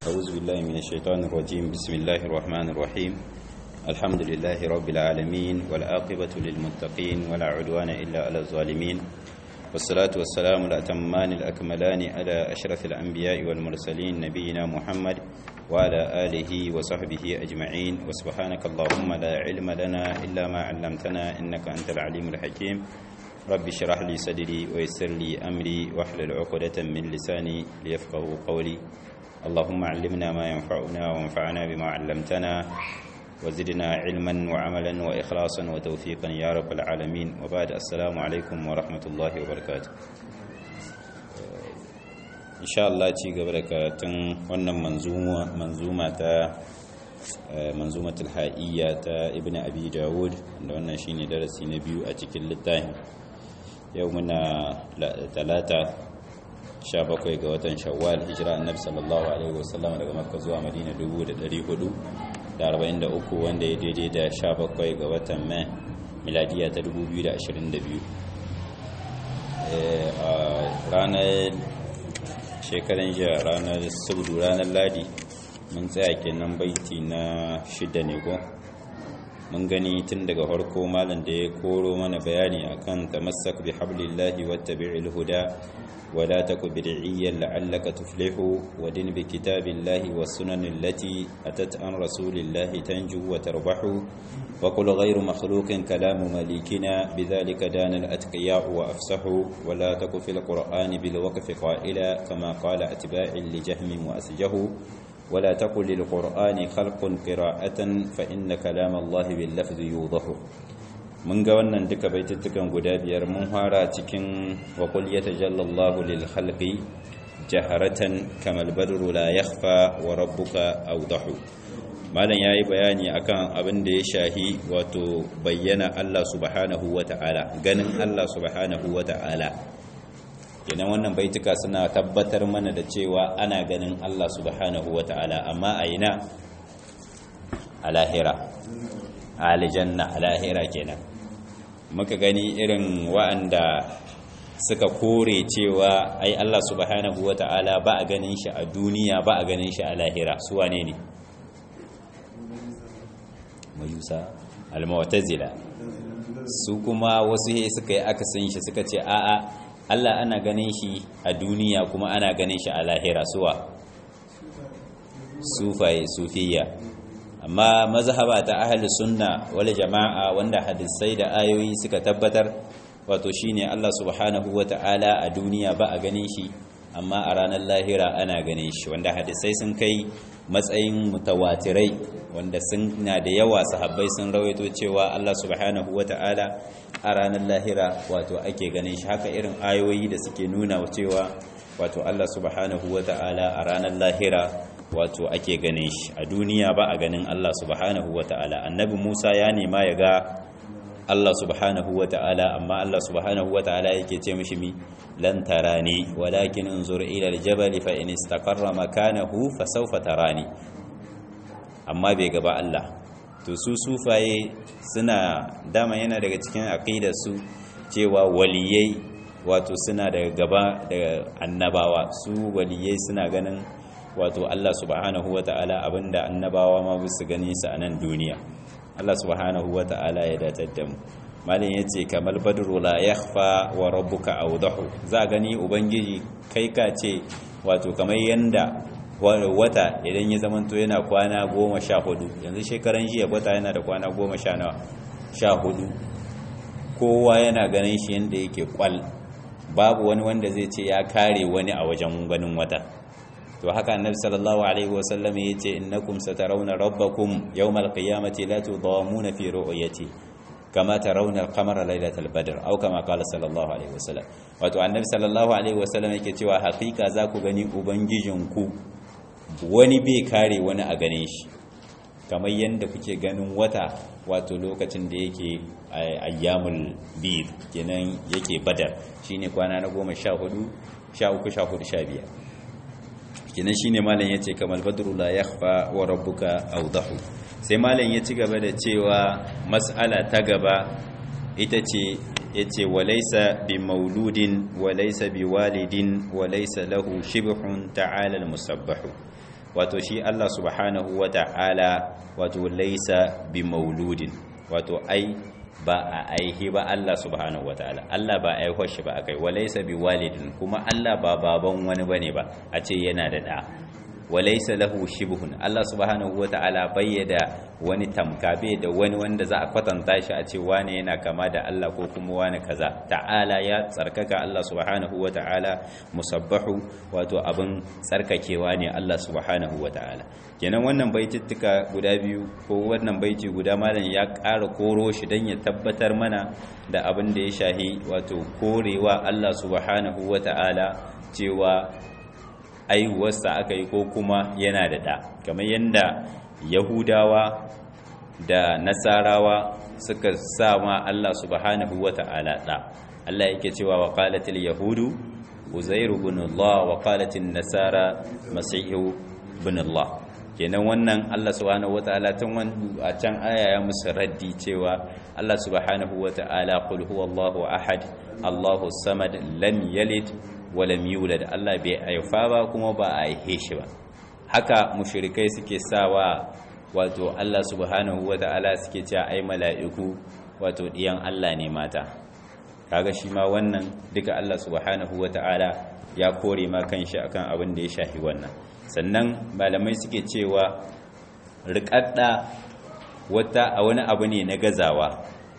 أعوذ بالله من الشيطان الرجيم بسم الله الرحمن الرحيم الحمد لله رب العالمين والعاقبة للمتقين ولا عدوان إلا على الظالمين والصلاة والسلام الأتمان الأكملان على أشرف الأنبياء والمرسلين نبينا محمد وعلى آله وصحبه أجمعين وسبحانك اللهم لا علم لنا إلا ما علمتنا إنك أنت العليم الحكيم رب اشرح لي صدري ويسر لي أمري واحلل عقدة من لساني ليفقهوا قولي اللهم علمنا ما ينفعنا وانفعنا بما علمتنا وزدنا علما وعملا وإخلاصا وتوفيقا يا رب العالمين وبعد السلام عليكم ورحمة الله وبركاته إن شاء الله ci gaba da karatun wannan manzuma manzuma ta manzumatul ha'iyya ta ibn abi dawud da wannan shine darasi na biyu a cikin littafin yau muna talata 17 ga watan shawwal hijira annabi sallallahu alaihi wasallam daga makka zuwa madina 1443 wanda ya daidai da 17 ga watan mai miladiya ta 2022 a ranar shekaran jiya ranar subdu ranar ladi mun tsaya kenan baiti na shida ne ko mun gani tun daga farko malam da ya koro mana bayani akan tamassak bi hablillahi wattabi'il huda ولا تك بدعيا لعلك تفلح ودن بكتاب الله والسنن التي أتت عن رسول الله تنجو وتربح وقل غير مخلوق كلام مليكنا بذلك دان الأتقياء وأفسحوا ولا تك في القرآن بالوقف قائلا كما قال أتباع لجهم وأسجه ولا تقل للقرآن خلق قراءة فإن كلام الله باللفظ يوضح mun ga wannan duka baituttukan guda biyar mun fara cikin waƙul ya tajallallahu lil khalqi jaharatan kamal badru la yakhfa wa rabbuka awdahu malam yayi bayani akan abin da ya shahi wato bayyana Allah subhanahu wata'ala ganin Allah subhanahu wata'ala kenan wannan baituka suna tabbatar mana da cewa ana ganin Allah subhanahu wata'ala amma a ina a lahira a aljanna a lahira kenan muka gani irin wa'anda suka kore cewa ai Allah subhanahu wata'ala ba a ganin shi a duniya ba a ganin shi a lahira su wane ne mayusa al-mu'tazila su kuma wasu he suka yi akasin shi suka ce a'a Allah ana ganin shi a duniya kuma ana ganin shi a lahira suwa sufaye sufiya amma mazhaba ta ahli sunna wal jama'a wanda hadisai da ayoyi suka tabbatar wato shine Allah subhanahu wata'ala a duniya ba a ganin shi amma a ranar lahira ana ganin shi wanda hadisai sun kai matsayin mutawatirai wanda sun na da yawa sahabbai sun rawaito cewa Allah subhanahu wata'ala a ranar lahira wato ake ganin shi haka irin ayoyi da suke nuna cewa wato Allah subhanahu wata'ala a ranar lahira wato ake ganin shi a duniya ba a ganin Allah subhanahu wata'ala annabi Musa ya nema ya ga Allah subhanahu wata'ala amma Allah subhanahu wata'ala yake ce mishi mi lan tarani walakin unzur ila aljabal fa in istaqarra makanahu fa sawfa tarani amma bai gaba Allah to su sufaye suna dama yana daga cikin aqidar su cewa waliyai wato suna daga gaba daga annabawa su waliyai suna ganin wato Allah subhanahu wa ta'ala abinda annabawa ma su gani su a nan duniya Allah subhanahu wa ta'ala ya datar da mu malin yace kamal badru la yakhfa wa rabbuka awdahu za gani ubangiji kai ka ce wato kamar yanda wata idan ya zamanto yana kwana goma sha hudu yanzu shekaran jiya wata yana da kwana goma sha nawa sha hudu kowa yana ganin shi yanda yake kwal babu wani wanda zai ce ya kare wani a wajen ganin wata to haka annabi sallallahu alaihi wasallam yace innakum satarawna rabbakum yawmal qiyamati la tudamuna fi ru'yati kama tarawna al-qamara laylatal badr aw kama qala sallallahu alaihi wasallam wato annabi sallallahu alaihi wasallam yake cewa hakika za ku gani ubangijinku wani bai kare wani a gane shi kamar yadda kuke ganin wata wato lokacin da yake ayyamul bid kenan yake badar shine kwana na goma sha hudu sha uku sha hudu sha biyar kenan shine malam yace kamal badru la yakhfa wa rabbuka awdahu sai malam ya ci gaba da cewa mas'ala ta gaba ita ce yace walaysa bi mauludin walaysa bi walidin walaysa lahu shibhun ta'ala al musabbahu wato shi Allah subhanahu wata'ala wato laisa bi mauludin wato ai ba a aihi ba Allah subhanahu wataala Allah ba aihuwar shi ba akai walaysa bi walidin kuma Allah ba baban wani bane ba a ce yana da da walaysa lahu shibhun Allah subhanahu wataala bayyada wani tamka bai da wani wanda za a kwatanta shi a ce wane yana kama da Allah ko kuma wane kaza ta'ala ya tsarkaka Allah subhanahu wataala musabbahu wato abin tsarkakewa ne Allah subhanahu wataala kenan wannan baitittuka guda biyu ko wannan baiti guda malam ya ƙara koro shi don ya tabbatar mana da abin da ya shahi wato korewa Allah subhanahu wata'ala cewa aiwarsa aka yi ko kuma yana da ɗa kamar yadda yahudawa da nasarawa suka sa ma Allah subhanahu wata'ala ɗa Allah yake cewa wa qalatil yahudu uzairu ibn Allah wa qalatil nasara masihu ibn Allah kenan wannan Allah subhanahu wataala tun a can aya ya musu raddi cewa Allah subhanahu wataala qul huwallahu ahad Allahu samad lam yalid wa lam yulad Allah bai haifa ba kuma ba a haife shi ba haka mushrikai suke sawa wato Allah subhanahu wataala suke cewa ai mala'iku wato diyan Allah ne mata kaga shi ma wannan duka Allah subhanahu wataala ya kore ma kanshi akan abin da ya shafi wannan sannan malamai suke cewa rikadda wata a wani abu ne na gazawa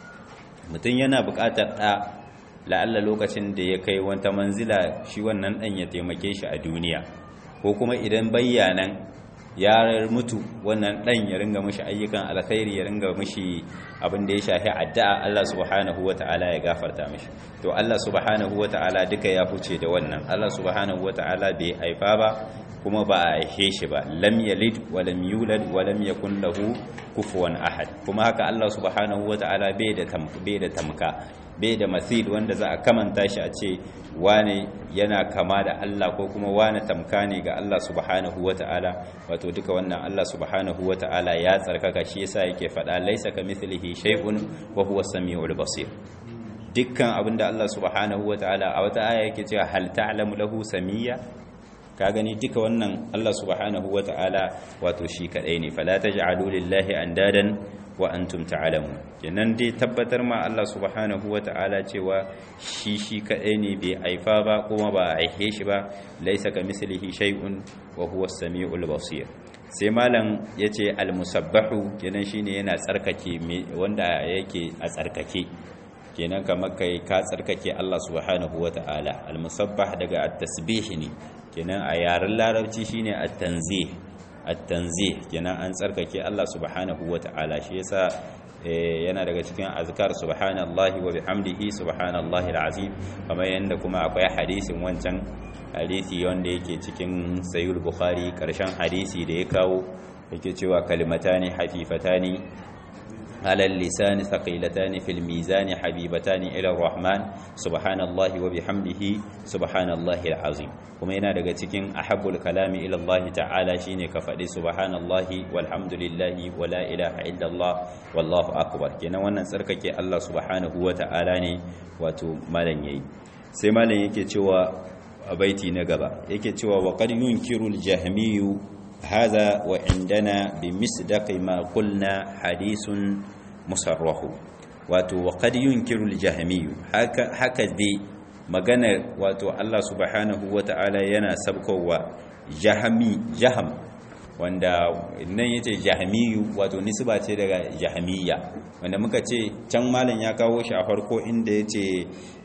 mutum yana buƙatar ɗa la'alla lokacin da ya kai wata manzila shi wannan ɗan ya taimake shi a duniya ko kuma idan bayyanan ya mutu wannan ɗan ya ringa mashi ayyukan alkhairi ya ringa mashi abin da ya shafi addu'a Allah subhanahu wata'ala ya gafarta mashi to Allah subhanahu wata'ala duka ya huce da wannan Allah subhanahu wata'ala bai haifa ba kuma ba a haife shi ba lam yalid wa lam yulad wa lam yakun lahu kufuwan ahad kuma haka Allah subhanahu wata'ala bai da bai da tamka bai da mathil wanda za a kamanta shi a ce wane yana kama da Allah ko kuma wane tamka ne ga Allah subhanahu wata'ala wato duka wannan Allah subhanahu wata'ala ya tsarkaka shi yasa yake faɗa laisa kamithlihi shay'un wa huwa samiul basir dukkan abinda Allah subhanahu wata'ala a wata aya yake cewa hal ta'lamu lahu samiyya ka gani duka wannan Allah subhanahu wata'ala wato shi kadai ne fala taj'alu lillahi andadan wa antum ta'lamun kenan dai tabbatar ma Allah subhanahu wata'ala cewa shi shi kadai ne bai aifa ba kuma ba a aihe shi ba laisa kamislihi shay'un wa huwa as-sami'ul basir sai malam yace al-musabbahu kenan shine yana tsarkake wanda yake a tsarkake kenan kamar kai ka tsarkake Allah subhanahu wata'ala al-musabbah daga at-tasbih ne kenan a yaren larabci shine at-tanzih at-tanzih kenan an tsarkake Allah subhanahu wata'ala shi yasa yana daga cikin azkar subhanallahi wa bihamdihi subhanallahi alazim kamar yanda kuma akwai hadisin wancan hadisi wanda yake cikin sahih bukhari karshen hadisi da ya kawo yake cewa kalimatani hafifatani على اللسان ثقيلتان في الميزان حبيبتان إلى الرحمن سبحان الله وبحمده سبحان الله العظيم kuma yana daga cikin ahabbul kalami ila Allah ta'ala shine ka faɗi subhanallahi walhamdulillahi wala ilaha illallah wallahu akbar kenan wannan tsarkake Allah subhanahu wa ta'ala ne wato malan yayi sai malan yake cewa a baiti na gaba yake cewa wa qad yunkiru al-jahmiyyu هذا وعندنا بمصداق ما قلنا حديث مصرح wato وقد ينكر الجهمي haka haka dai magana wato Allah subhanahu wata'ala yana sabkowa jahami jaham wanda nan yace jahmiyu wato nisba ce daga jahmiya wanda muka ce can malam ya kawo shi a farko inda yace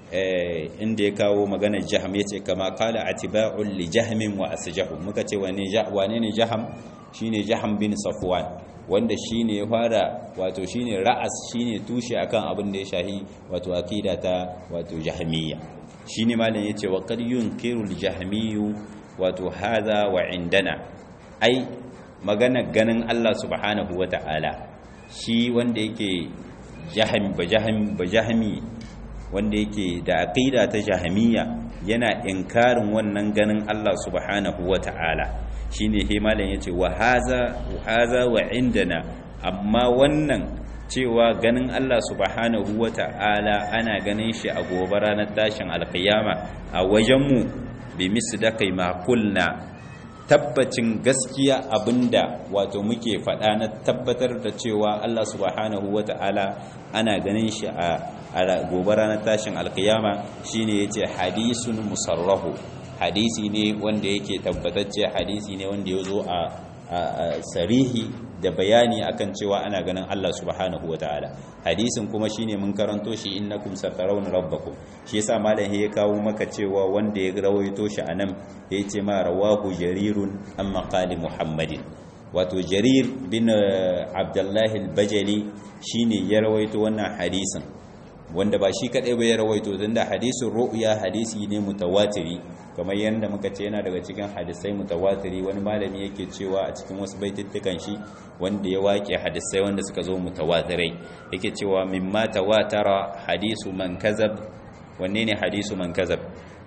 inda ya kawo maganar jaham ya ce kama kala atiba'un li jahamin wa asjahu muka ce wane ne jaham shine jaham bin safwan wanda shine ya fara wato shine ra'as shine tushe akan abin da ya shahi wato akida ta wato jahmiya shine malam yace wa qad yunkiru al jahmiyu wato hadha wa indana ai magana ganin Allah subhanahu wata'ala shi wanda yake jahami ba jahami ba jahami wanda yake da aqida ta jahamiyya yana inkarin wannan ganin Allah subhanahu wata'ala shine he malam yace wa haza wa haza wa indana amma wannan cewa ganin Allah subhanahu wata'ala ana ganin shi a gobe ranar tashin alkiyama a wajenmu bi misdaqi ma kulna tabbacin gaskiya abinda wato muke faɗa na tabbatar da cewa Allah subhanahu wata'ala ana ganin shi a gobe ranar tashin alkiyama shine yace hadisun musarrahu hadisi ne wanda yake tabbatacce hadisi ne wanda ya zo a sarihi da bayani akan cewa ana ganin Allah subhanahu wataala hadisin kuma shine mun karanto shi innakum satarawna rabbakum shi yasa malam ya kawo maka cewa wanda ya rawaito shi anan yace ma rawahu jarirun amma qali muhammadin wato jarir bin abdullah al-bajali shine ya rawaito wannan hadisin wanda ba shi kadai ba ya rawaito tunda hadisin ru'ya hadisi ne mutawatiri kamar yadda muka ce yana daga cikin hadisai mutawatiri wani malami yake cewa a cikin wasu baitittukan shi wanda ya waƙe hadisai wanda suka zo mutawatirai yake cewa mimma tawatara hadisu man kazab wanne ne hadisu man kazab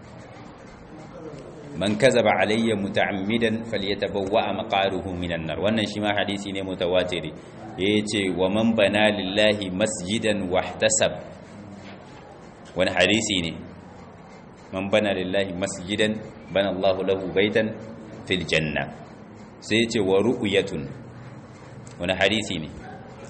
man kazaba alayya muta'ammidan falyatabawwa maqaruhu minan nar wannan shi ma hadisi ne mutawatiri yace wa man bana lillahi masjidan wahtasab wani hadisi ne man bana lillahi masjidan bana Allahu lahu baitan fil janna sai yace wa ru'yatun wani hadisi ne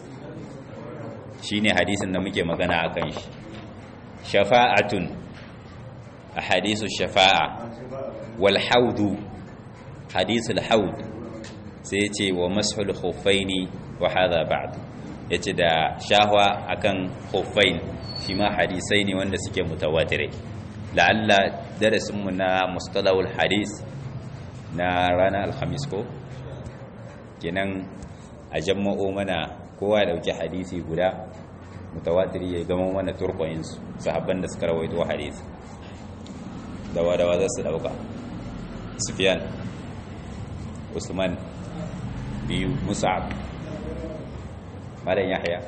shine hadisin da muke magana akan shi shafa'atun ahadisu shafa'a wal haudu hadisul haud sai yace wa mashul khuffaini wa hadha ba'd yace da shahwa akan khuffain shi ma hadisai ne wanda suke mutawatirai la'alla darasinmu na mustalahul hadis na ranar alhamis ko kenan a jamma'o mana kowa ya dauki hadisi guda mutawatiri ya gama mana turkoyinsu sahabban da suka rawaito hadisi dawa-dawa za su dauka sufyan usman biyu musa'ab malam yahya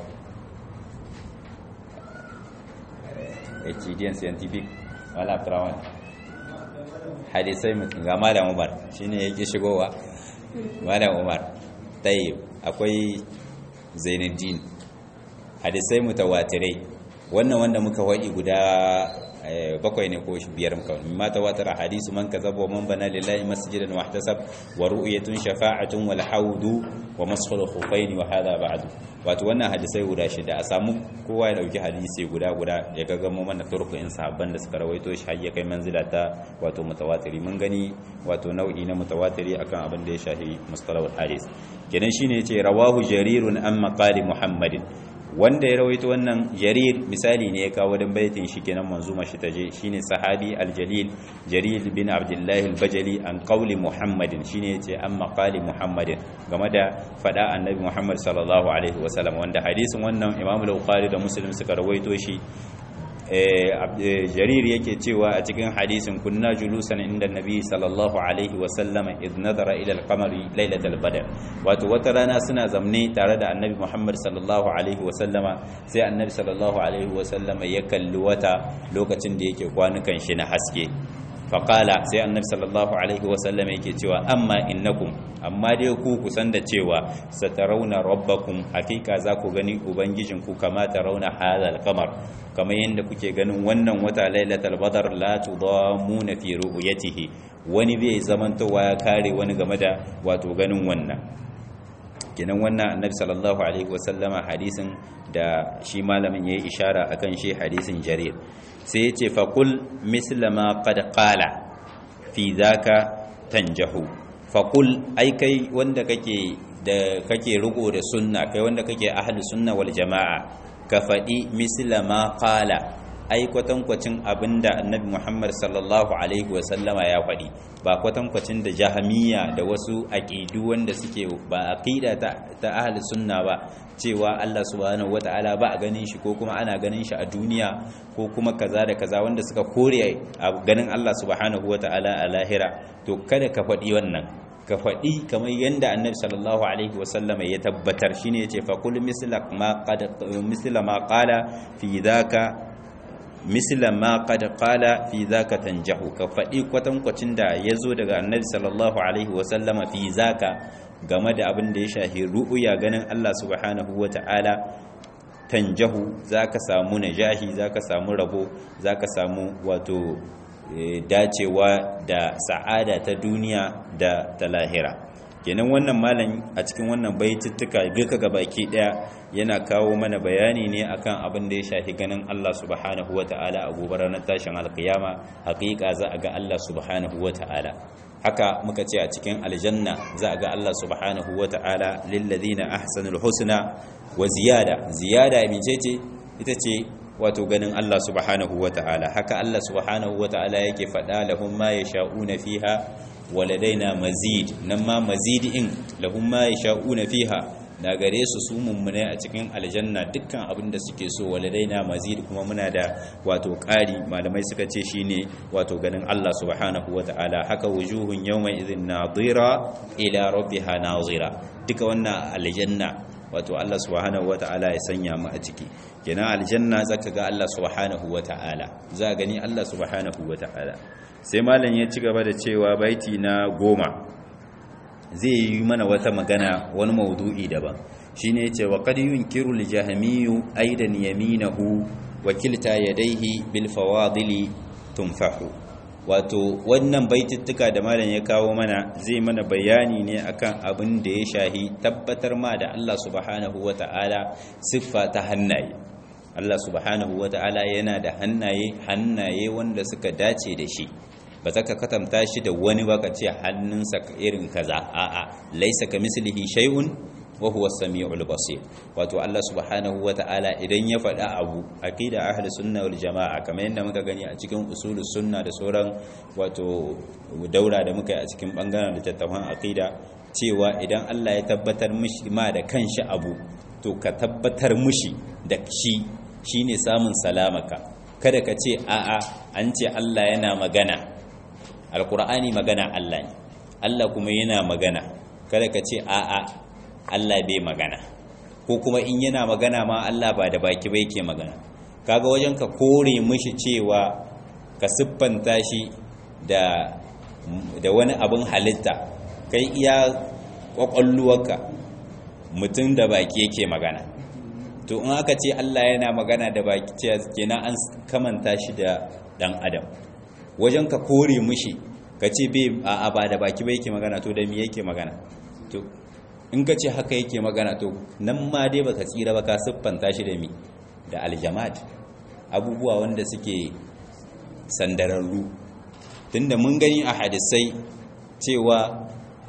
HDN scientific wala abdurrahman hadisai mutum ga malam umar shine yake shigowa malam umar tayyib akwai zainuddin hadisai mutawatirai wannan wanda muka wadi guda bakwai ne ko biyar muka mimma tawatar hadisu man kazaba wa man bana lillahi masjidan wa ihtasab wa ru'yatun shafa'atun wal haudu wa maskhul khufaini wa hadha ba'du wato wannan hadisai guda shida a samu kowa ya dauki hadisi guda guda ya ga gamo mana turku in sahabban da suka rawaito shi har ya kai manzila ta wato mutawatiri mun gani wato nau'i na mutawatiri akan abin da ya shahi mustalahul hadis kenan shine yace rawahu jarirun an maqali muhammadin wanda ya rawaito wannan jarir misali ne ya kawo dan baitin shi kenan manzuma shi taje shine sahabi aljalil jarir bin abdullahi albajali an qawli muhammadin shine yace an maqali muhammadin game da fada annabi muhammad sallallahu alaihi wasallam wanda hadisin wannan imam al-bukhari da muslim suka rawaito shi jarir yake cewa a cikin hadisin kunna julusan inda nabi sallallahu alaihi wasallam idh nadara ila al-qamari lailatul badr wato wata rana suna zamne tare da annabi muhammad sallallahu alaihi wasallama sai annabi sallallahu alaihi wasallama ya kalli wata lokacin da yake kwanukan shi na haske faƙala sai annabi sallallahu alaihi wasallam yake cewa amma innakum amma dai ku kusan da cewa satarauna rabbakum hakika za ku gani ubangijinku kama rauna hadal qamar kamar yadda kuke ganin wannan wata lailatul badar la tudamuna fi ru'yatihi wani bai zamantowa ya kare wani game da wato ganin wannan kenan wannan annabi sallallahu alaihi wasallama hadisin da shi malamin yayi ishara akan shi hadisin jarir sai yace faqul misla ma qad qala fi dhaka tanjahu faqul ai kai wanda kake da kake riko da sunna kai wanda kake ahli sunna wal jamaa ka fadi misla ma qala ai kwatankwacin abinda annabi Muhammad sallallahu alaihi wasallama ya faɗi ba kwatankwacin da jahamiya da wasu aqidu wanda suke ba aqida ta, ta ahli sunna ba cewa Allah subhanahu wataala ba a ganin shi ko kuma ana ganin shi a duniya ko kuma kaza da kaza wanda suka kore a ganin Allah subhanahu wataala a lahira to kada ka faɗi wannan ka faɗi kamar yadda annabi sallallahu alaihi wasallam ya tabbatar shine yace fa kul misla ma qad misla ma qala fi dhaka misla ma qad qala fi zaka tanjahu ka faɗi kwatankwacin da yazo daga annabi sallallahu alaihi wasallam fi zaka game da abin da ya shahi ru'uya ganin Allah subhanahu wata'ala tanjahu zaka samu najahi zaka samu rabo zaka samu wato dacewa da sa'ada ta duniya da ta lahira kenan wannan malam a cikin wannan baitittuka duka gabaki daya yana kawo mana bayani ne akan abin da ya shafi ganin Allah subhanahu wata'ala a gobe ranar tashin alkiyama hakika za a ga Allah subhanahu wata'ala haka muka ce a cikin aljanna za a ga Allah subhanahu wata'ala lilladhina ahsanul husna wa ziyada ziyada mecece ita ce wato ganin Allah subhanahu wata'ala haka Allah subhanahu wata'ala yake faɗa lahum ma yasha'una fiha waladaina mazid nan ma mazidin lahum ma yasha'una fiha na gare su su mummune a cikin aljanna dukkan abin da suke so waladaina mazid kuma muna da wato ƙari malamai suka ce shine wato ganin Allah subhanahu wata'ala haka wujuhun yawma idhin nadira ila rabbiha nazira duka wannan aljanna wato Allah subhanahu wata'ala ya sanya mu a ciki kenan aljanna zaka ga Allah subhanahu wata'ala za gani Allah subhanahu wata'ala sai malam ya ci gaba da cewa baiti na goma zai yi mana wata magana wani maudu'i daban shine yace wa qad yunkiru al-jahmiyyu aidan yaminahu wa kilta yadayhi bil fawadili tunfahu wato wannan baitittuka da malam ya kawo mana zai mana bayani ne akan abin da ya shahi tabbatar ma da Allah subhanahu wata'ala siffa ta hannaye Allah subhanahu wata'ala yana da hannaye hannaye wanda suka dace da shi ba za ka katanta shi da wani ba ka ce hannunsa irin kaza a'a laisa ka mislihi shay'un wa huwa as-sami'ul basir wato Allah subhanahu wata'ala idan ya faɗa abu aqida ahli sunna wal jamaa kamar yadda muka gani a cikin usulus sunna da sauran wato daura da muka yi a cikin bangaren littattafan aqida cewa idan Allah ya tabbatar mishi ma da kanshi abu to ka tabbatar mishi da shi shine samun salamaka kada ka ce a'a an ce Allah yana magana alkur'ani magana Allah ne Allah kuma yana magana kada ka ce a'a Allah bai magana ko kuma in yana magana ma Allah ba da baki ba yake magana kaga wajen ka kore mishi cewa ka siffanta shi da da wani abin halitta kai iya kwakwalluwarka mutum da baki yake magana to in aka ce Allah yana magana da baki ce kenan an kamanta shi da dan adam wajen ka kore mushi ka ce bai a ba da baki bai yake magana to da mi yake magana to in ka ce haka yake magana to nan ma dai baka tsira ba ka siffanta shi da mi da aljamad abubuwa wanda suke sandararru tunda mun gani a hadisai cewa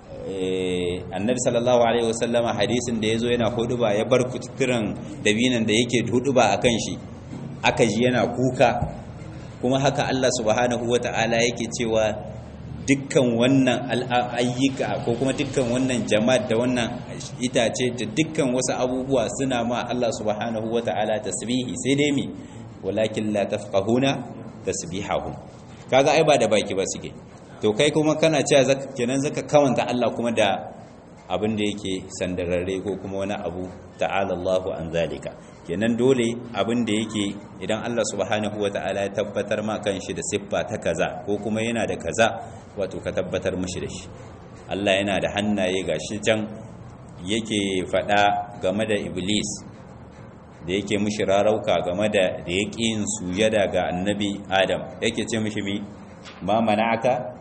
annabi sallallahu alaihi wasallama hadisin da yazo yana huduba ya bar kuturan dabinan da yake huduba akan shi aka ji yana kuka kuma haka Allah subhanahu wata'ala yake cewa dukkan wannan ayyuka ko kuma dukkan wannan jama'a da wannan itace da dukkan wasu abubuwa suna ma Allah subhanahu wata'ala tasbihi sai dai mi walakin la tafqahuna tasbihahum kaga ai ba da baki ba suke to kai kuma kana cewa zaka kenan zaka kawanta Allah kuma da abin da yake sandararre ko kuma wani abu ta'ala Allahu an zalika kenan dole abin da yake idan Allah subhanahu wata'ala ya tabbatar ma kan shi da siffa ta kaza ko kuma yana da kaza wato ka tabbatar mishi da shi Allah yana da hannaye gashi can yake faɗa game da iblis da yake mishi rarauka game da da yake yin sujada ga annabi adam yake ce mishi mi ma mana'aka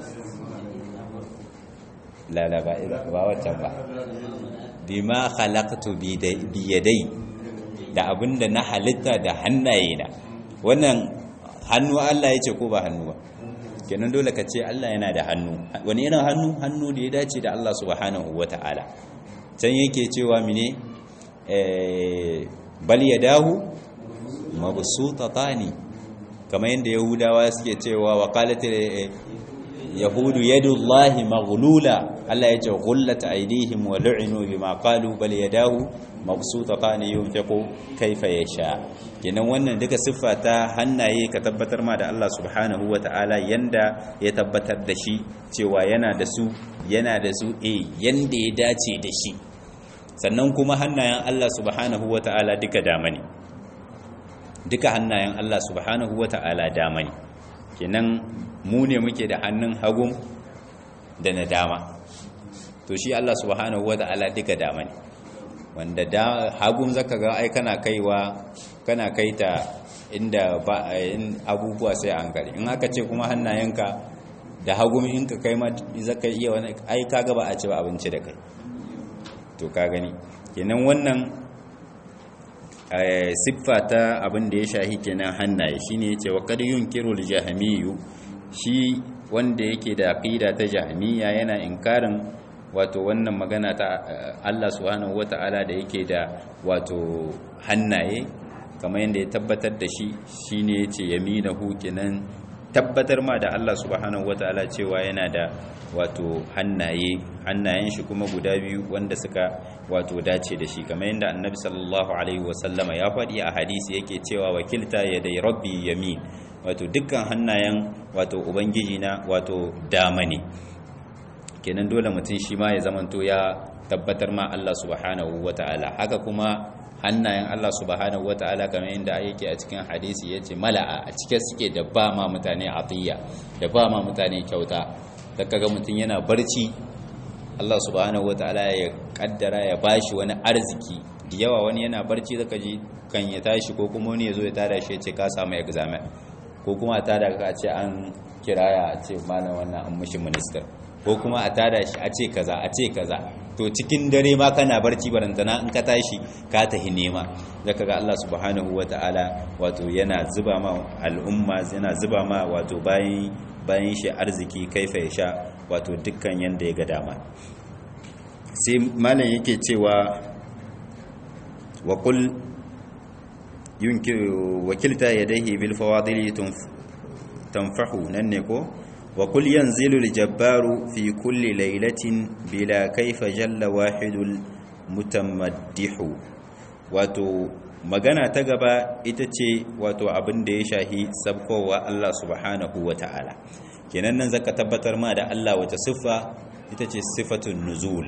la la ba ba waccan ba bima khalaqtu bi yadai da abinda na halitta da hannaye na wannan hannu Allah yace ko ba hannu ba kenan dole ka ce Allah yana da hannu wani irin hannu hannu da ya dace da Allah subhanahu wataala can yake cewa mine eh bal yadahu mabsutatani kamar yadda yahudawa suke cewa wa qalat yahudu yadullahi maghlula Allah ya ce ghullat aydihim wa lu'inu bima qalu bal yadahu mabsutatan yunfiqu kayfa yasha kenan wannan duka siffa ta hannaye ka tabbatar ma da Allah subhanahu ta'ala yanda ya tabbatar da shi cewa yana da su yana da su eh yanda ya dace da shi sannan kuma hannayen Allah subhanahu ta'ala duka dama ne duka hannayen Allah subhanahu ta'ala dama ne kenan mu ne muke da hannun hagun da na dama to shi Allah subhanahu wata'ala duka dama ne wanda da hagun zaka ga ai kana kaiwa kana kaita inda ba in abubuwa sai an kare in aka ce kuma hannayenka da hagun in ka kai ma zaka iya wani ai kaga ba a ci ba abinci da kai to ka gani kenan wannan siffa ta abin da ya shahi kenan hannaye shine yace wa qad yunkiru al-jahmiyyu shi wanda yake da aqida ta jahmiya yana inkarin wato wannan magana ta Allah subhanahu wata'ala da yake da wato hannaye kamar yadda ya tabbatar da shi shine yace yaminahu kenan tabbatar ma da Allah subhanahu wata'ala cewa yana da wato hannaye hannayen shi kuma guda biyu wanda suka wato dace da shi kamar yadda annabi sallallahu alaihi wasallama ya faɗi a hadisi yake cewa wakilta ya dai rabbi yamin wato dukkan hannayen wato ubangiji na wato dama ne kenan dole mutum shi ma ya zamanto ya tabbatar ma Allah subhanahu wata'ala haka kuma hannayen Allah subhanahu wata'ala kamar yadda yake a cikin hadisi yace mala'a a cike suke da ba ma mutane atiyya da ba ma mutane kyauta da kaga mutum yana barci Allah subhanahu wataala ya kaddara ya bashi wani arziki da yawa wani yana barci zaka ji kan ya tashi ko kuma wani ya zo ya tada shi ya ce ka samu examen ko kuma a tada ka ce an kiraya a ce malam wannan an mushi minister ko kuma a tada shi a ce kaza a ce kaza to cikin dare ma kana barci barantana in ka tashi ka tahi nema zaka ga Allah subhanahu wataala wato yana zuba ma al'umma yana zuba ma wato bayan bayan shi arziki kaifa ya sha wato dukkan yanda ya ga dama sai malam yake cewa wa qul yunkiru wakilta yadayhi bil fawadili tanfahu nan ne ko wa qul yanzilu al jabbaru fi kulli laylatin bila kaifa jalla wahidul mutamaddihu wato magana ta gaba ita ce wato abin da ya shahi sabkowa Allah subhanahu wa ta'ala kenan nan zaka tabbatar ma da Allah wata siffa ita ce siffatun nuzul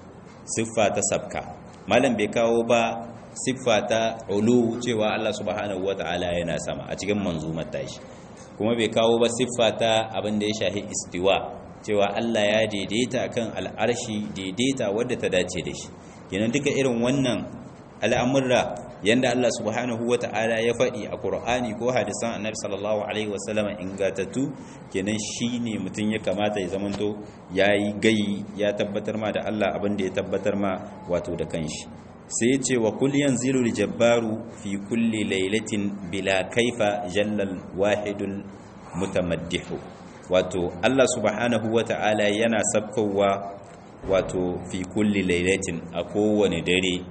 siffa ta sabka malam bai kawo ba siffa ta ulu cewa Allah subhanahu wa ta'ala yana sama a cikin manzumar tashi kuma bai kawo ba siffa ta abin da ya shahi istiwa cewa Allah ya daidaita kan al'arshi daidaita wadda ta dace da shi kenan duka irin wannan al'amurra yanda Allah subhanahu wa ta'ala ya faɗi a Qur'ani ko hadisan Annabi sallallahu alaihi wasallam ingatattu kenan shine mutum ya kamata ya zamanto yayi gai ya tabbatar ma da Allah abin da ya tabbatar ma wato da kanshi sai ce wa kul yanzilu jabbaru fi kulli lailatin bila kaifa jallal wahidul mutamaddihu wato Allah subhanahu wa ta'ala yana sabkowa wato fi kulli lailatin a kowane dare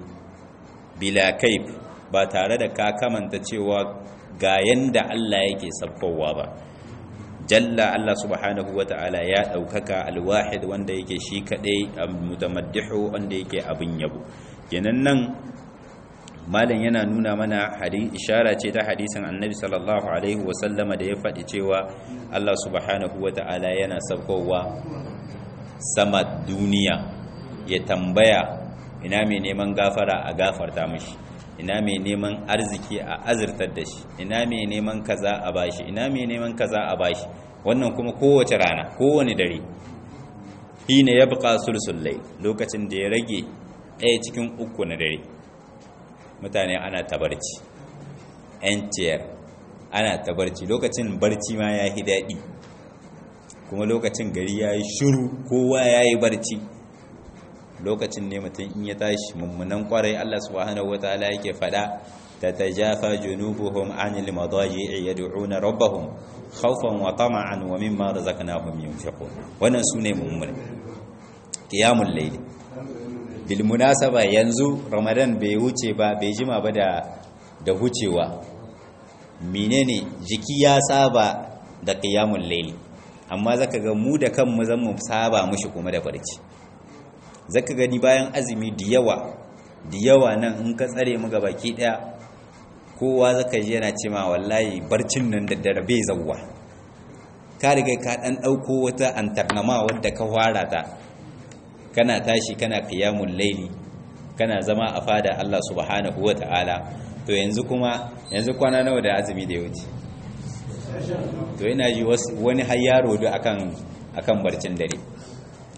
bila kaif ba tare da ka kamanta cewa ga yanda Allah yake sabkowa ba jalla Allah subhanahu wata'ala ya daukaka alwahid wanda yake shi kadai mutamaddihu wanda yake abin yabo kenan nan malam yana nuna mana hadisi ishara ce ta hadisin annabi sallallahu alaihi wasallama da ya faɗi cewa Allah subhanahu wata'ala yana sabkowa sama duniya ya tambaya ina mai neman gafara a gafarta mashi ina mai neman arziki a azurtar da shi ina mai neman kaza a bashi ina mai neman kaza a bashi wannan kuma kowace rana kowane dare hina ya buƙa sulsullai lokacin da ya rage ɗaya cikin uku na dare mutane ana tabarci yan ciyar ana tabarci lokacin barci ma ya yi daɗi kuma lokacin gari ya yi shuru kowa ya yi barci lokacin ne mutum in ya tashi mummunan kwarai Allah subhanahu wataala yake fada tatajafa junubuhum anil madaji'i yad'una rabbahum khawfan wa tama'an wa mimma razaqnahum yunfiqun wannan sune mummun qiyamul layl bil munasaba yanzu ramadan bai wuce ba bai jima ba da da hucewa menene jiki ya saba da qiyamul layl amma zaka ga mu da kanmu zan mu saba mushi kuma da barci zaka gani bayan azumi da yawa da yawa nan in ka tsare mu ga baki daya kowa zaka ji yana cewa wallahi barcin nan da dare bai zawwa ka riga ka dan dauko wata antarnama wadda ka fara ta kana tashi kana qiyamul laili kana zama a fada Allah subhanahu wataala to yanzu kuma yanzu kwana nawa da azumi da ya wuce to ina ji wani har yaro da akan akan barcin dare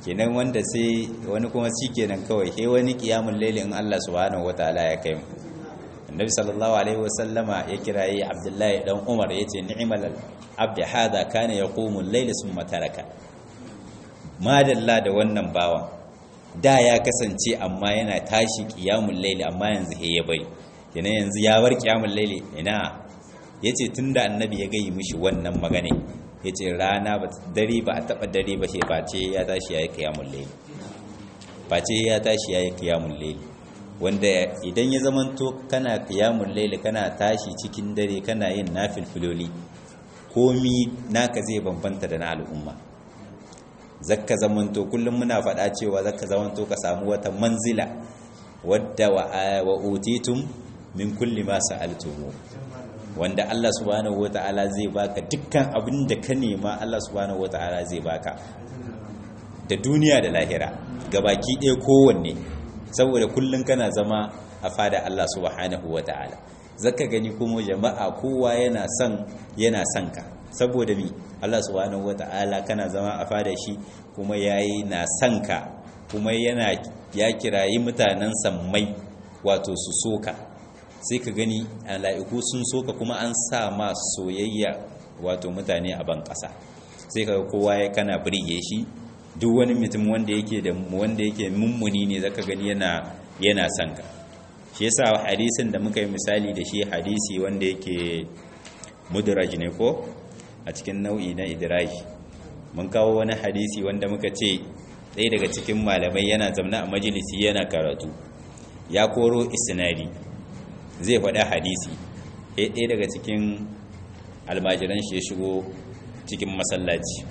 kenan wanda sai wani kuma shi kenan kawai sai wani kiyamun laili in Allah subhanahu wataala ya kai mu annabi sallallahu alaihi wasallama ya kirayi abdullahi dan umar yace ni'mal abd hada kana yaqumu al-layla thumma taraka madalla da wannan bawa da ya kasance amma yana tashi qiyamul layli amma yanzu he ya bari kenan yanzu ya bar qiyamul layli ina yace tunda annabi ya gayi mishi wannan magana yace rana ba dare ba a taba dare ba sai face ya tashi yayi qiyamul layli face ya tashi yayi qiyamul layli wanda idan ya zamanto kana qiyamul layli kana tashi cikin dare kana yin nafilfiloli komi naka zai bambanta da na al'umma zakka zamanto kullum muna faɗa cewa zakka zamanto ka samu wata manzila wadda wa utitum min kulli ma sa'altumu wanda Allah subhanahu wata'ala zai baka dukkan abin da ka nema Allah subhanahu wata'ala zai baka da duniya da lahira gabaki ɗaya kowanne saboda kullum kana zama a fada Allah subhanahu wata'ala zaka gani kuma jama'a kowa yana son yana son ka saboda mi Allah subhanahu wata'ala kana zama a fada shi kuma yayi na son ka kuma yana ya kirayi mutanen sammai wato su soka sai ka gani mala'iku sun soka kuma an sa ma soyayya wato mutane a ban ƙasa sai ka kowa ya kana birge shi duk wani mutum wanda yake da wanda yake mummuni ne zaka gani yana yana son ka shi yasa hadisin da muka yi misali da shi hadisi wanda yake mudraj ne ko a cikin nau'i na idraj mun kawo wani hadisi wanda muka ce ɗaya daga cikin malamai yana zamna a majalisi yana karatu ya koro isnadi zai faɗa hadisi ɗaya daga cikin almajiran shi ya shigo cikin masallaci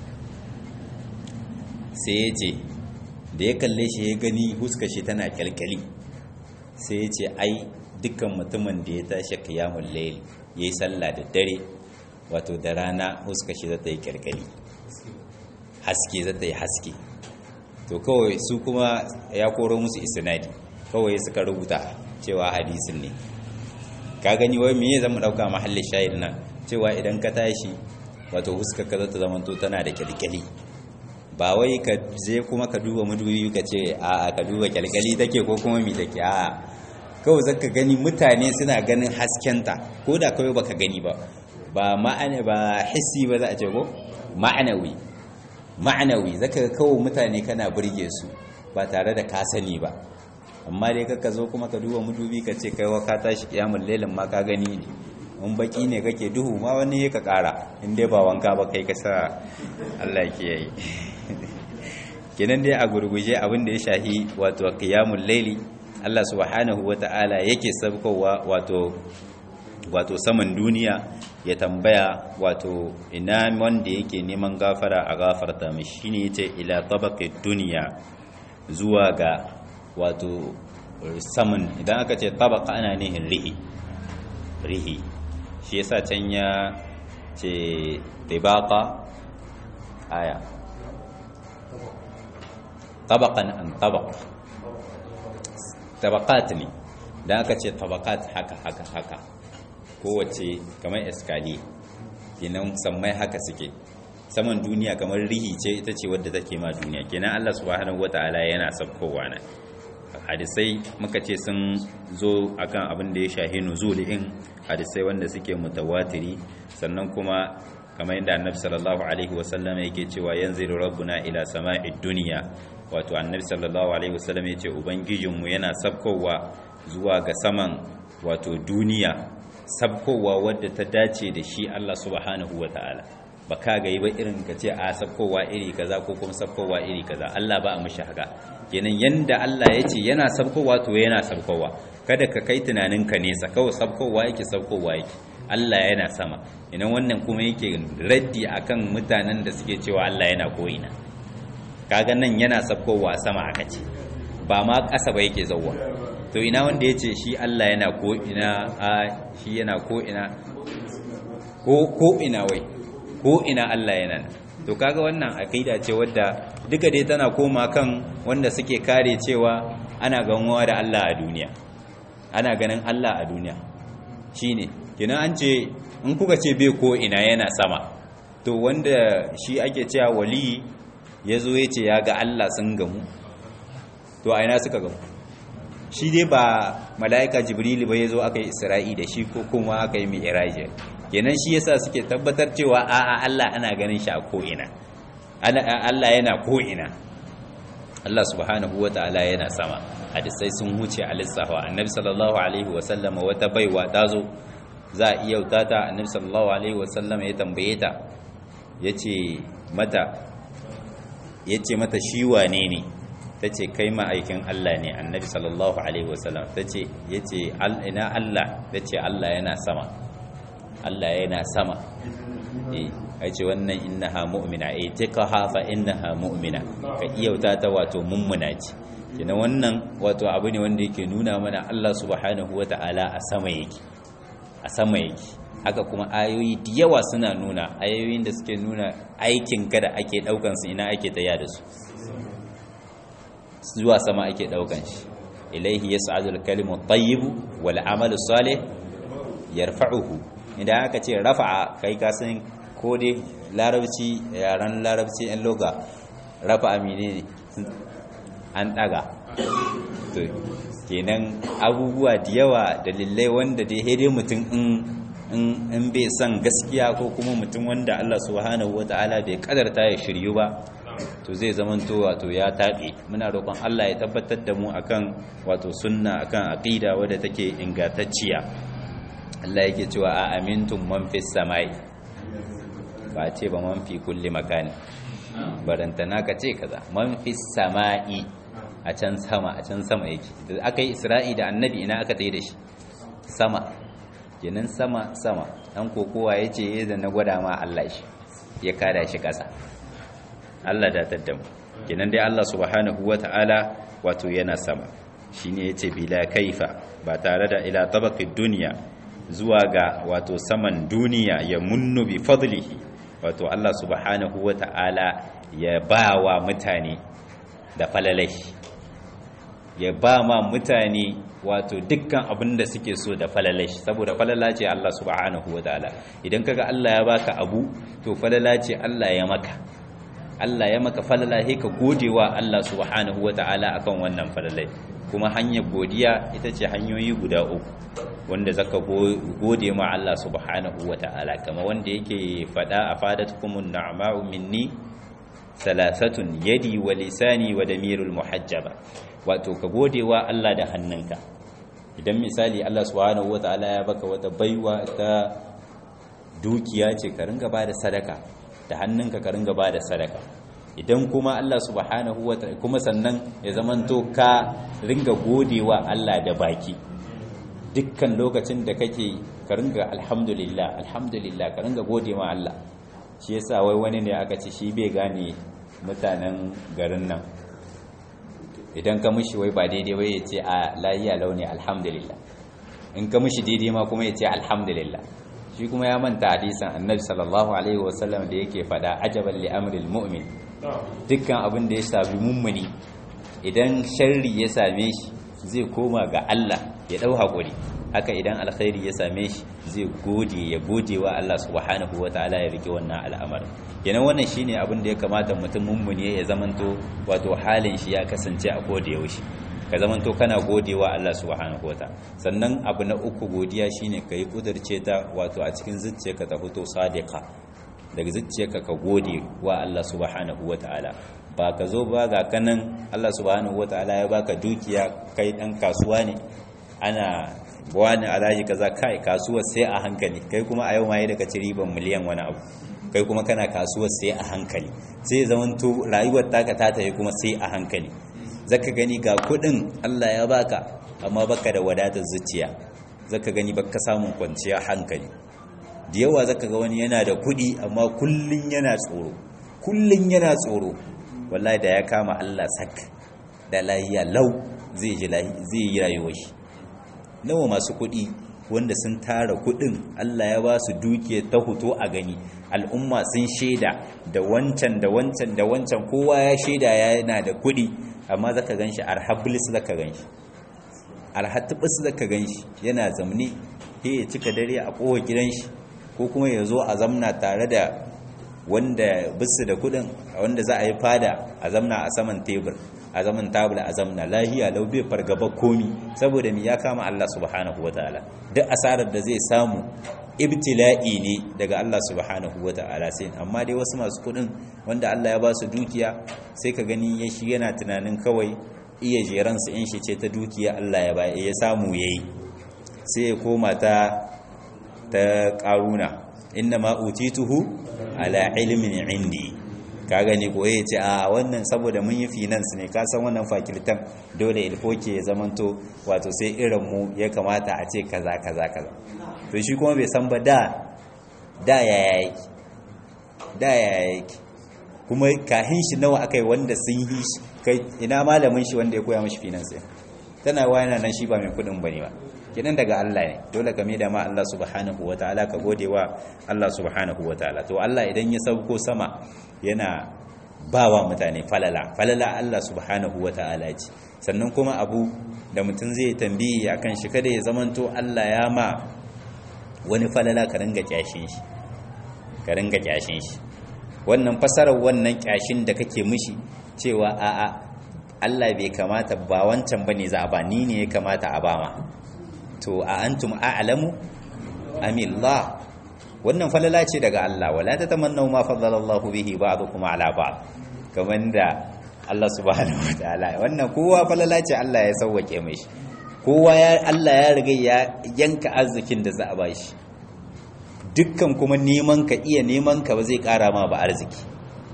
sai ya ce da ya kalle shi ya gani huska shi tana kyalkyali sai ya ce ai dukkan mutumin da ya tashi kiyamun laili ya yi sallah da dare wato da rana huska shi zata yi kyalkyali haske zata yi haske to kawai su kuma ya koro musu isnadi kawai suka rubuta cewa hadisin ne ka gani wai me zama dauka mahallin shahid nan cewa idan ka tashi wato huska ka zata zamanto tana da kyalkyali ba wai ka je kuma ka duba madubi ka ce a ka duba kyalkyali take ko kuma mi take a kawai zaka gani mutane suna ganin haskenta ko da kawai baka gani ba ba ma'ana ba hissi ba za a ce ko ma'anawi ma'anawi zaka ga kawai mutane kana burge su ba tare da ka sani ba amma dai kaka zo kuma ka duba madubi ka ce kai wa ka tashi kiyamul lailin ma ka gani ne in baki ne kake duhu ma wani ka kara in dai ba wanka ba kai ka sa Allah ke yi kenan dai a gurguje abin da ya shahi wato qiyamul laili Allah subhanahu wata'ala yake sabkowa wato wato saman duniya ya tambaya wato ina wanda yake neman gafara a gafarta mishi shine yace ila tabaqi duniya zuwa ga wato saman idan aka ce tabaqa ana nihin rihi rihi shi yasa can ya ce tibaqa aya tabaqan an tabaq tabaqat ne dan aka ce tabaqat haka haka haka kowace kamar eskali kenan sammai haka suke saman duniya kamar rihi ce ita ce wadda take ma duniya kenan Allah subhanahu wataala yana sabkowa na hadisai muka ce sun zo akan abin da ya shahi nuzulin hadisai wanda suke mutawatiri sannan kuma kamar yadda annabi sallallahu alaihi wasallam yake cewa yanzilu rabbuna ila sama'id dunya wato annabi sallallahu alaihi wasallam yace ubangijinmu yana sabkowa zuwa ga saman wato duniya sabkowa wadda ta dace da shi Allah subhanahu wataala ba ka ga yi ba irin ka ce a sabkowa iri kaza ko kuma sabkowa iri kaza Allah ba a mishi haka kenan yanda Allah ya ce yana sabkowa to yana sabkowa kada ka kai tunaninka nesa kawai sabkowa yake sabkowa yake Allah yana sama ina wannan kuma yake raddi akan mutanen da suke cewa Allah yana ko'ina kaga nan yana sabkowa sama aka ce ba ma ƙasa ba yake zauwa to ina wanda ya ce shi Allah yana ko'ina a shi yana ko'ina ko ko'ina wai ko'ina Allah yana nan to kaga wannan aqida ce wadda duka dai tana koma kan wanda suke kare cewa ana ganuwa da Allah a duniya ana ganin Allah a duniya shine kina an ce in kuka ce bai ko ina yana sama to wanda shi ake cewa wali ya zo ya ce ya ga Allah sun gamu to a ina suka gamu shi dai ba mala'ika jibrilu ba ya zo aka yi isra'i da shi ko kuma aka yi mai iraji kenan shi yasa suke tabbatar cewa a'a Allah ana ganin shi a ko'ina Allah yana ko'ina Allah subhanahu wa ta'ala yana sama hadisai sun huce a lissafa annabi sallallahu alaihi wa sallama wata baiwa ta zo za a iya ta annabi sallallahu alaihi wa sallama ya tambaye ta yace mata yace mata shi wane ne tace kai ma'aikin Allah ne annabi sallallahu alaihi wa sallam tace yace ina Allah tace Allah yana sama Allah yana sama eh ce wannan innaha mu'mina eh tikaha fa innaha mu'mina ka iyauta ta wato mummuna ce kina wannan wato abu ne wanda yake nuna mana Allah subhanahu wata'ala a sama yake a sama yake haka kuma ayoyi da yawa suna nuna ayoyin da suke nuna aikin ka da ake daukan su ina ake taya da su zuwa sama ake daukan shi ilaihi yas'adul kalimu tayyibu wal amalu salih yarfa'uhu idan aka ce rafa'a kai ka san ko dai larabci yaran larabci yan loga rafa amine ne an daga to kenan abubuwa da yawa dalilai wanda dai hede mutum in bai san gaskiya ko kuma mutum wanda Allah subhanahu wata'ala bai kadarta ya shiryu ba to zai zamanto wato ya taɓe muna roƙon Allah ya tabbatar da mu akan wato sunna akan aqida wadda take ingantacciya Allah yake cewa a amintum man fis samai ba ce ba man fi kulli makani barantana ka ce kaza man fi sama'i a can sama a can sama yake da aka yi isra'i da annabi ina aka tsaye da shi sama kenan sama sama dan kokowa ya ce yadda na gwada ma Allah shi ya kada shi ƙasa Allah da taddamu kenan dai Allah subhanahu wata'ala wato yana sama shine yace bila kaifa ba tare da ila tabaqid dunya zuwa ga wato saman duniya ya munnu bi fadlihi wato Allah subhanahu wa ta'ala ya ba wa mutane da falalai ya ba ma mutane wato dukkan abin da suke so da falalai saboda falala ce Allah subhanahu wa ta'ala idan kaga Allah ya baka abu to falala ce Allah ya maka Allah ya maka falala sai ka godewa Allah subhanahu wa ta'ala akan wannan falalai kuma hanyar godiya ita ce hanyoyi guda uku wanda zaka gode ma Allah subhanahu wa ta'ala kama wanda yake fada a fadatukumun na'ma'u minni salasatun yadi wa lisani wa damirul muhajjaba wato ka gode wa Allah da hannunka idan misali Allah subhanahu wa ta'ala ya baka wata baiwa ta dukiya ce ka ringa bada sadaka da hannunka ka ringa bada sadaka idan kuma Allah subhanahu wa ta'ala kuma sannan ya zamanto ka ringa godewa Allah da baki dukkan lokacin da kake ka ringa alhamdulillah alhamdulillah ka ringa gode ma Allah shi yasa wai wani ne aka ce shi bai gane mutanen garin nan idan ka mishi wai ba daidai wai ya ce a layiya launi alhamdulillah in ka mishi daidai ma kuma ya ce alhamdulillah shi kuma ya manta hadisan annabi sallallahu alaihi wasallam da yake fada ajaban li amril mu'min dukkan abin da ya sami mummuni idan sharri ya same shi zai koma ga Allah ya dau hakuri haka idan alkhairi ya same shi zai gode ya gode wa Allah subhanahu wataala ya rike wannan al'amarin kenan wannan shine abin da ya kamata mutum mummuni ya zamanto wato halin shi ya kasance a koda yaushe ka zamanto kana gode wa Allah subhanahu wataala sannan abu na uku godiya shine kai kudurce ta wato a cikin zuciyarka ta fito sadiqa daga zuciyarka ka gode wa Allah subhanahu wataala ba ka zo ba ga kanan Allah subhanahu wataala ya baka dukiya kai dan kasuwa ne ana wani alaji kaza kai kasuwar sai a hankali kai kuma a yau ma daga ci riban miliyan wani abu kai kuma kana kasuwar sai a hankali sai zamanto rayuwar taka ta tafi kuma sai a hankali zaka gani ga kudin Allah ya baka amma baka da wadatar zuciya zaka gani baka samun kwanciya hankali da yawa zaka ga wani yana da kudi amma kullun yana tsoro kullun yana tsoro wallahi da ya kama Allah sak da lahiya lau zai ji zai yi rayuwar shi nawa masu kuɗi wanda sun tara kuɗin Allah ya ba su dukiya ta hoto a gani al'umma sun shaida da wancan da wancan da wancan kowa ya shaida yana da kuɗi amma zaka ganshi arhablis zaka ganshi arhatibis zaka ganshi yana zamne sai ya cika dare a kowa gidan shi ko kuma ya zo a zamna tare da wanda bisu da kudin wanda za a yi fada a zamna a saman tebur a zaman tabula a zamna lahiya lau bai fargaba komi saboda mi ya kama Allah subhanahu wataala duk asarar da zai samu ibtila'i ne daga Allah subhanahu wataala sai amma dai wasu masu kudin wanda Allah ya ba su dukiya sai ka gani ya shi yana tunanin kawai iya jeran su in shi ce ta dukiya Allah ya ba ya samu yayi sai ya koma ta ta karuna inna ma utituhu ala ilmin indi ka gani ko ya ce a wannan saboda mun yi finance ne ka san wannan fakiltan dole ilfoke ya zamanto wato sai irin mu ya kamata a ce kaza kaza kaza to shi kuma bai san ba da da ya yake da ya yake kuma kahin shi nawa akai wanda sun yi shi kai ina malamin shi wanda ya koya mashi finance tana wayana nan shi ba mai kudin bane ba kidan daga Allah ne dole ka da ma Allah subhanahu wataala ka gode wa Allah subhanahu wataala to Allah idan ya sauko sama yana bawa mutane falala falala Allah subhanahu wataala ce sannan kuma abu da mutum zai tambayi akan shi kada ya zamanto Allah ya ma wani falala ka ringa kyashin shi ka ringa kyashin shi wannan fasarar wannan kyashin da kake mishi cewa a'a Allah bai kamata ba wancan bane za a ba ni ne ya kamata a ba ma to a antum a'lamu amillah wannan falala ce daga Allah wala tatamannu ma faddala Allahu bihi ba'dukum ala ba'd kaman da Allah subhanahu wataala wannan kowa falala ce Allah ya sauwake mishi kowa ya Allah ya riga ya yanka arzikin da za a bashi dukkan kuma neman ka iya neman ka ba zai kara ma ba arziki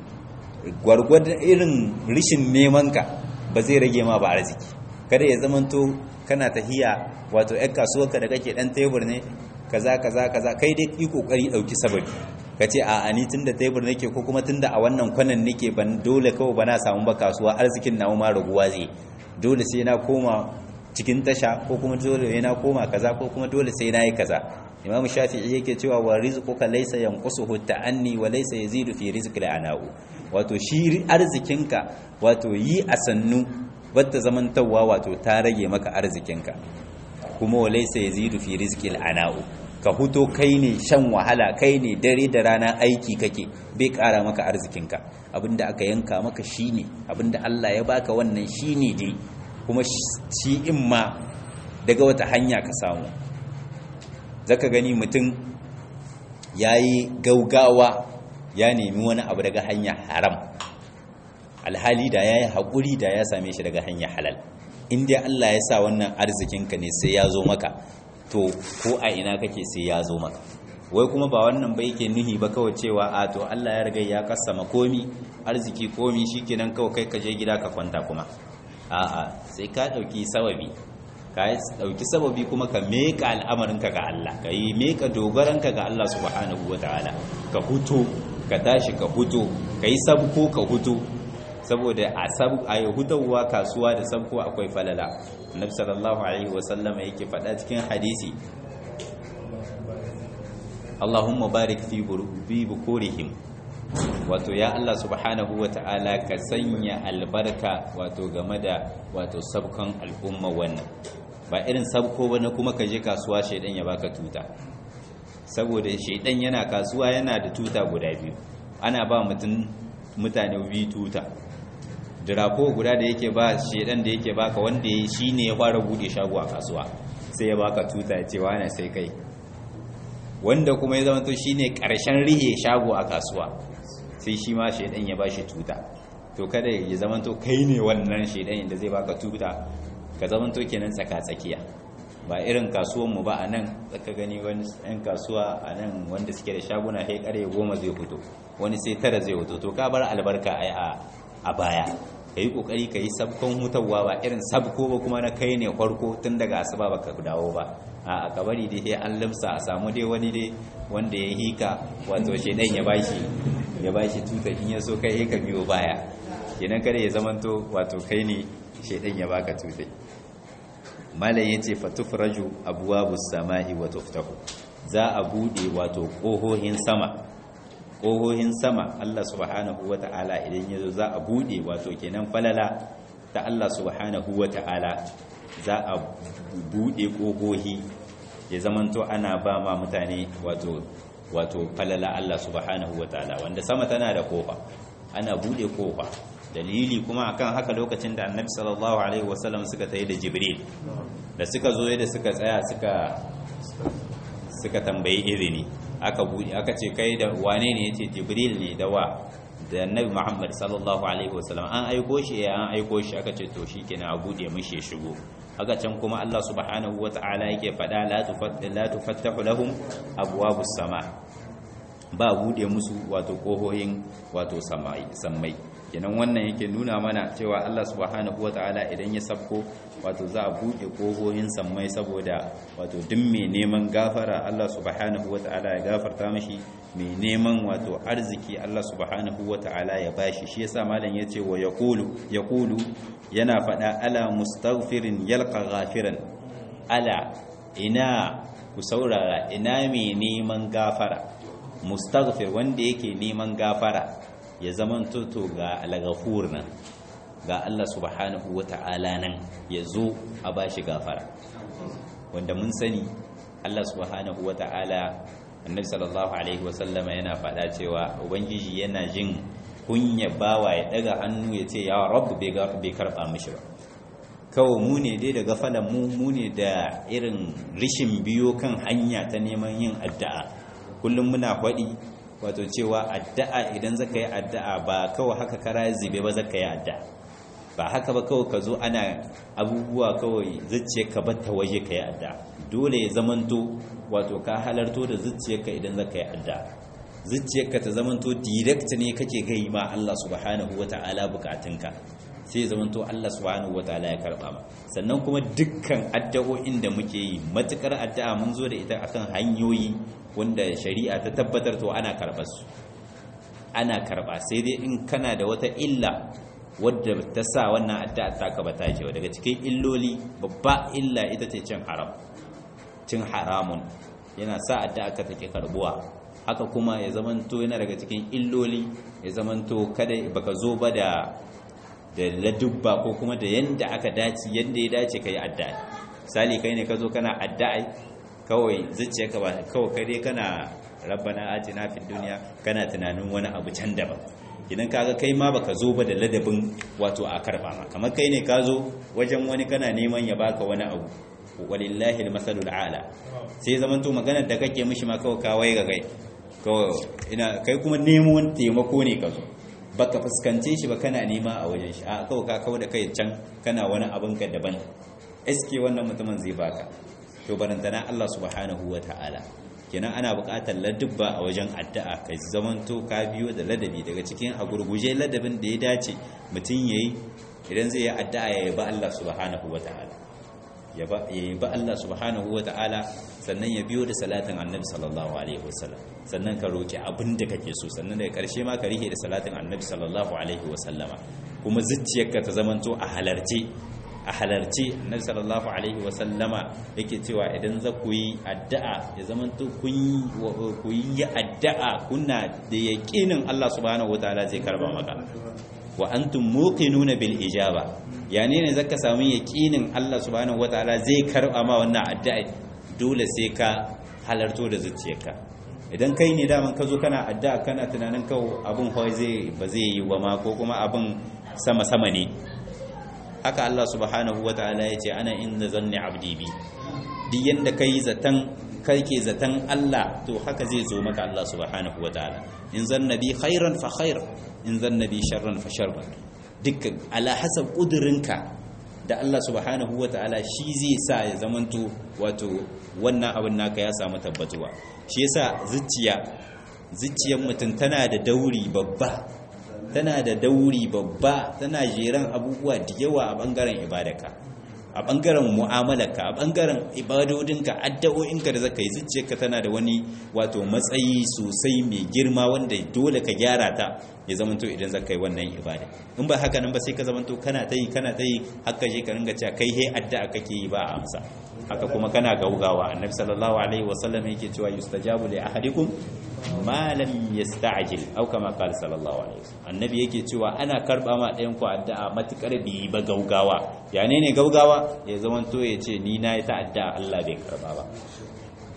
gwargwadon irin rishin neman ka ba zai rage ma ba arziki kada ya zamanto kana tahiya wato ƴan kasuwarka da kake dan tebur ne kaza kaza kaza kai dai yi kokari dauki sababi kace a ani tunda tebur nake ko kuma tunda a wannan kwanan nake ban dole kawai bana samu ba kasuwa arzikin na ma raguwa zai dole sai na koma cikin tasha ko kuma dole sai na koma kaza ko kuma dole sai na yi kaza imam shafi'i yake cewa wa rizquka laysa yanqusuhu ta'anni wa laysa yazidu fi rizqil ana'u wato shi arzikinka wato yi a sannu wadda zamantawa wato ta rage maka arzikinka kuma walai sai yazidu fi rizqil ana'u ka huto kai ne shan wahala kai ne dare da rana aiki kake bai kara maka arzikinka abinda aka yanka maka shine abinda Allah ya baka wannan shine dai kuma shi in ma daga wata hanya ka samu zaka gani mutum yayi gaugawa ya nemi wani abu daga hanya haram alhali da ya yi haƙuri da ya same shi daga hanyar halal inda Allah ya sa wannan arzikinka ne sai ya zo maka to ko a ina kake sai ya zo maka wai kuma ba wannan ba yake nuhi ba kawai cewa a to Allah ya riga ya kassama komi arziki komi shikenan kawai kai ka je gida ka kwanta kuma a'a sai ka dauki sababi ka dauki sababi kuma ka meka al'amarinka ga Allah ka yi meka dogaranka ga Allah subhanahu wataala ka huto ka tashi ka huto ka yi sabko ka huto saboda a sabu a yahudawa kasuwa da sabko akwai falala annabi sallallahu alaihi wasallama yake faɗa cikin hadisi Allahumma barik fi bi bukurihim wato ya Allah subhanahu wata'ala ka sanya albarka wato game da wato sabkon al'umma wannan ba irin sabko ba na kuma ka je kasuwa shaidan ya baka tuta saboda shaidan yana kasuwa yana da tuta guda biyu ana ba mutum mutane biyu tuta dirako guda da yake ba shedan da yake baka wanda ya shi ne ya fara bude shago a kasuwa sai ya baka tuta ya ce wane sai kai wanda kuma ya zama to shi ne ƙarshen rihe shago a kasuwa sai shi ma shedan ya ba shi tuta to kada ya zama to kai ne wannan shedan da zai baka tuta ka zama to kenan tsaka-tsakiya ba irin kasuwanmu ba a nan tsaka gani wani 'yan kasuwa a nan wanda suke da shaguna sai kare goma zai fito wani sai tara zai fito to ka bar albarka a baya ka yi kokari ka yi sabkon hutawa ba irin sabko ba kuma na kai ne farko tun daga asuba ba ka dawo ba a kabari dai sai an limsa a samu dai wani dai wanda ya hika wato shedan ya bashi ya bashi tuta in ya so kai ka biyo baya kenan kada ya zamanto wato kai ne shedan ya baka tuta malam yace fatufraju abwabus samai wa tuftahu za a bude wato kohohin sama kohohin sama Allah subhanahu wata'ala idan yazo za a bude wato kenan falala ta Allah subhanahu wata'ala za a bude kohohi ya zamanto ana ba ma mutane wato wato falala Allah subhanahu wataala wanda sama tana da kofa ana bude kofa dalili kuma akan haka lokacin da annabi sallallahu alaihi wasallam suka tayi da jibril da suka zo da suka tsaya suka suka tambayi izini aka bude aka ce kai da wane ne yace jibril ne da wa da annabi muhammad sallallahu alaihi wasallam an aiko shi ya an aiko shi aka ce to shikenan a bude mishi ya shigo haka can kuma Allah subhanahu wata'ala yake faɗa la tufattahu lahum abwabus sama ba bude musu wato kohohin wato samai sammai kenan wannan yake nuna mana cewa Allah subhanahu wata'ala idan ya sabko wato za a bude kohohin sammai saboda wato duk mai neman gafara Allah subhanahu wata'ala ya gafarta mishi mai neman wato arziki Allah subhanahu wata'ala ya bashi shi yasa malam yace wa yaqulu yaqulu yana fada ala mustaghfirin yalqa ghafiran ala ina ku saurara ina mai neman gafara mustaghfir wanda yake neman gafara ya zaman toto ga al-ghafur nan ga Allah subhanahu wata'ala nan ya zo a bashi gafara wanda mun sani Allah subhanahu wata'ala annabi sallallahu alaihi wasallama yana faɗa cewa ubangiji yana jin kunya bawa ya daga hannu ya ce ya rabu bai karɓa mishi ba kawai mu ne dai da gafalan mu mu ne da irin rishin biyo kan hanya ta neman yin addu'a kullum muna faɗi wato cewa addu'a idan zaka yi addu'a ba kawai haka kara zube ba zaka yi addu'a ba haka ba kawai ka zo ana abubuwa kawai zuciya ka batta waje ka yi addu'a dole ya zamanto wato ka halarto da zuciyarka idan zaka yi addu'a zuciyarka ta zamanto direct ne kake gai ma Allah subhanahu wata'ala bukatunka sai ya zamanto Allah subhanahu wata'ala ya karba ma sannan kuma dukkan addu'o'in da muke yi matukar addu'a mun zo da ita akan hanyoyi wanda shari'a ta tabbatar to ana karbar su ana karba sai dai in kana da wata illa wadda ta sa wannan addu'a ta ka bata ce daga cikin illoli babba illa ita ce cin haram cin haramun yana sa addu'a ka take karbuwa haka kuma ya zamanto yana daga cikin illoli ya zamanto kada baka zo ba da da ladubba ko kuma da yanda aka dace yanda ya dace kai addu'a misali kai ne ka zo kana addu'a kawai zuciyarka ba kawai kai dai kana rabbana atina fid dunya kana tunanin wani abu can daban idan kaga kai ma baka zo ba da ladabin wato a karba ma kamar kai ne ka zo wajen wani kana neman ya baka wani abu walillahi almasalul ala sai zaman to maganar da kake mishi ma kawai kawai ga kai kawai ina kai kuma nemo wani taimako ne ka zo baka fuskance shi ba kana nema a wajen shi a kawai ka kawo da kai can kana wani abin ka daban eske wannan mutumin zai baka to barantana Allah subhanahu wataala kenan ana buƙatar ladubba a wajen addu'a kai zamanto ka biyo da ladabi daga cikin a gurguje ladabin da ya dace mutum yayi idan zai yi addu'a ya yaba Allah subhanahu wataala ya ba Allah subhanahu wa ta'ala sannan ya biyo da salatin annabi sallallahu alaihi wasallam sannan ka roki abin da kake so sannan daga karshe ma ka rike da salatin annabi sallallahu alaihi wasallama kuma zuciyarka ta zamanto a halarce a halarce annabi sallallahu alaihi wasallama yake cewa idan za ku yi addu'a ya zamanto kun ku yi addu'a kuna da yaqinin Allah subhanahu wa ta'ala zai karba maka wa antum muqinuna bil ijaba yani ne zaka samu yaqinin Allah subhanahu wataala zai karba ma wannan addu'a dole sai ka halarto da zuciyarka idan kai ne daman ka zo kana addu'a kana tunanin kawo abin hawai zai ba zai yi ba ma ko kuma abin sama sama ne haka Allah subhanahu wataala ya ce ana inda zanni abdi bi duk yanda kai zatan kai ke zaton Allah to haka zai zo maka Allah subhanahu wataala in zannabi khairan fa khair in zannabi sharran fa sharran dukkan ala hasab kudurinka da Allah subhanahu wataala shi zai sa ya zamanto wato wannan abin naka ya samu tabbatuwa shi yasa zuciya zuciyar mutum tana da dauri babba tana da dauri babba tana jeran abubuwa da yawa a bangaren ibadaka a bangaren mu'amalarka a bangaren ibadodinka addu'o'inka da zaka yi zuciyarka tana da wani wato matsayi sosai mai girma wanda dole ka gyara ta ya zamanto idan zaka yi wannan ibada in ba haka nan ba sai ka zamanto kana ta yi kana ta yi haka je ka ringa cewa kai he addu'a kake yi ba a amsa haka kuma kana gaugawa annabi sallallahu alaihi wasallam yake cewa yustajabu li ahadikum ma lam yasta'jil aw kama qala sallallahu alaihi wasallam annabi yake cewa ana karba ma ɗayan ku addu'a matukar bi ba gaugawa ya ne ne gaugawa ya zaman to ya ce ni na yi ta addu'a Allah bai karba ba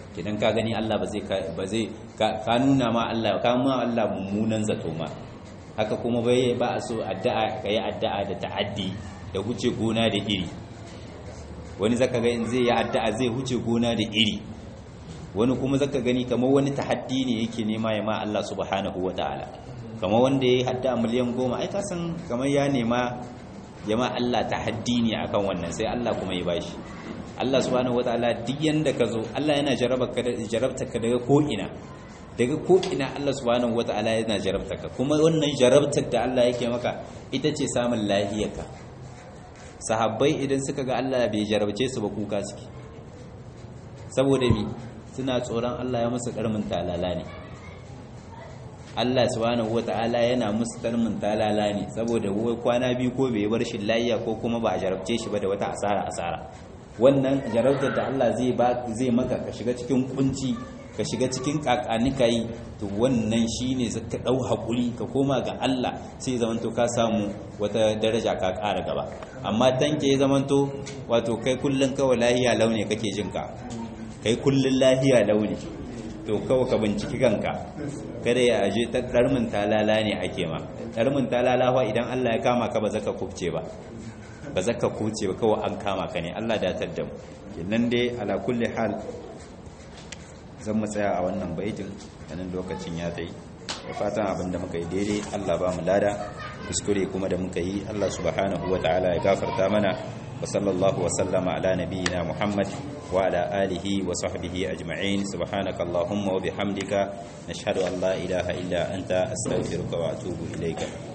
idan ka gani Allah ba zai ba zai ka nuna ma Allah ka ma Allah mummunan zato ma haka kuma bai ba a so addu'a kai addu'a da ta'addi da huce gona da iri wani zaka ga in zai yi addu'a zai huce gona da iri wani kuma zaka gani kamar wani tahaddi ne yake nema ya ma Allah subhanahu wataala kamar wanda yayi addu'a miliyan goma ai ka san kamar ya nema ya ma Allah tahaddi ne akan wannan sai Allah kuma ya bashi Allah subhanahu wataala duk yanda ka zo Allah yana jarabta ka daga ko ina daga ko ina Allah subhanahu wataala yana jarabta ka kuma wannan jarabtar da Allah yake maka ita ce samun lahiyarka sahabbai idan suka ga Allah bai jarabce su ba kuka suke saboda mi suna tsoron Allah ya musu karmin talala ne Allah subhanahu wata'ala yana musu karmin talala ne saboda kwana biyu ko bai bar shi lafiya ko kuma ba a jarabce shi ba da wata asara asara wannan jarabtar da Allah zai ba zai maka ka shiga cikin kunci ka shiga cikin kakanikai to wannan shine zaka dau hakuri ka koma ga Allah sai zamanto ka samu wata daraja ka ƙara gaba amma tanke zamanto wato kai kullun kawai lahiya launi kake jin ka kai kullun lahiya launi to kawai ka binciki kanka kada ya aje ta darmin talala ne ake ma darmin talala fa idan Allah ya kama ka ba zaka kubce ba ba zaka kubce ba kawai an kama ka ne Allah da tadda mu nan dai ala kulli hal zan mu tsaya a wannan baitin ganin lokacin ya tsayi da fatan abinda muka yi daidai Allah ba mu lada kuskure kuma da muka yi Allah subhanahu wa ta'ala ya gafarta mana wa sallallahu wa sallama ala nabiyyina Muhammad wa ala alihi wa sahbihi ajma'in subhanaka allahumma wa bihamdika nashhadu an la ilaha illa anta astaghfiruka wa atubu ilayka